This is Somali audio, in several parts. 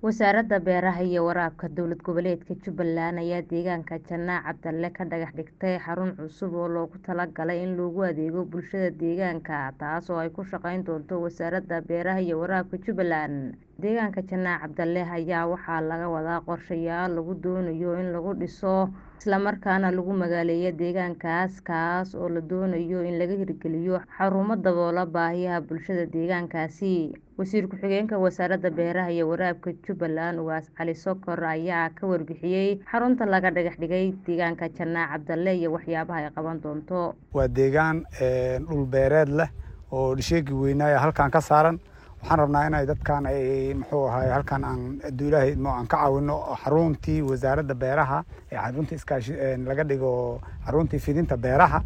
Wasaaradda Beeraha iyo Waraabka Dowlad Goboleedka Jubbaland ayaa deegaanka Janaac Cabdalle ka dhagax dhigtay xarun cusub oo loogu talagalay in loogu adeego bulshada deegaanka taas oo ay ku shaqayn doonto Wasaaradda Beeraha iyo Waraabka Jubbaland. Deegaanka Janaac Cabdalle ayaa waxaa laga wadaa qorshayaal lagu doonayo in lagu dhiso isla markaana lagu magaaleeyo deegaankaas kaas oo la doonayo in laga hirgeliyo xarumo daboola baahiyaha bulshada deegaankaasi. Wasiir ku-xigeenka Wasaaradda Beeraha iyo Waraabka Jubbaland Ugaas Cali Sokor ayaa ka warbixiyay xarunta laga dhagax dhigay deegaanka Janaac Cabdalle iyo waxyaabaha ay qaban doonto. Waa deegaan dhul beereed leh oo dhisheegii weynaa halkan ka saaran waxaan rabnaa inay dadkan ay muxuu ahaay halkan aan hadduu ilaahay idmo aan ka caawino xaruntii wasaaradda beeraha ee xarunta iskaashi laga dhigo xaruntii fidinta beeraha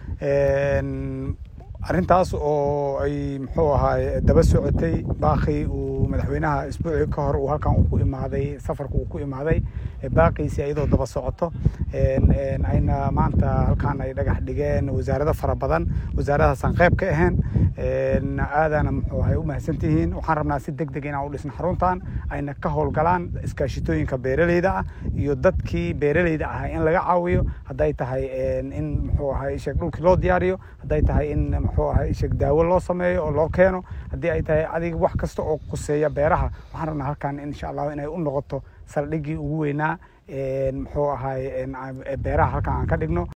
arrintaas oo ay muxuu ahaay daba socotay baaqii uu madaxweynaha isbuucii ka hor uu halkan ku imaaday safarka uu ku imaaday baaqiisi iyadoo daba socoto ayna maanta halkan ay dhagax dhigeen wasaarado fara badan wasaaradahaasaan qayb ka ahayn aadana muxuu ahay u mahadsantihiin waxaan rabnaa si deg deg inaan u dhisno xaruntan ayna ka howlgalaan iskaashitooyinka beeraleyda ah iyo dadkii beeraleyda ahaa in laga caawiyo hadday tahay in muxuu ahay sheeg dhulkii loo diyaariyo hadday tahay in muxuu ahay sheeg daawo loo sameeyo oo loo keeno haddii ay tahay adiga wax kasta oo kuseeya beeraha waxaan rabnaa halkan insha allah inay u noqoto saldhiggii ugu weynaa muxuu ahay beeraha halkan aan ka dhigno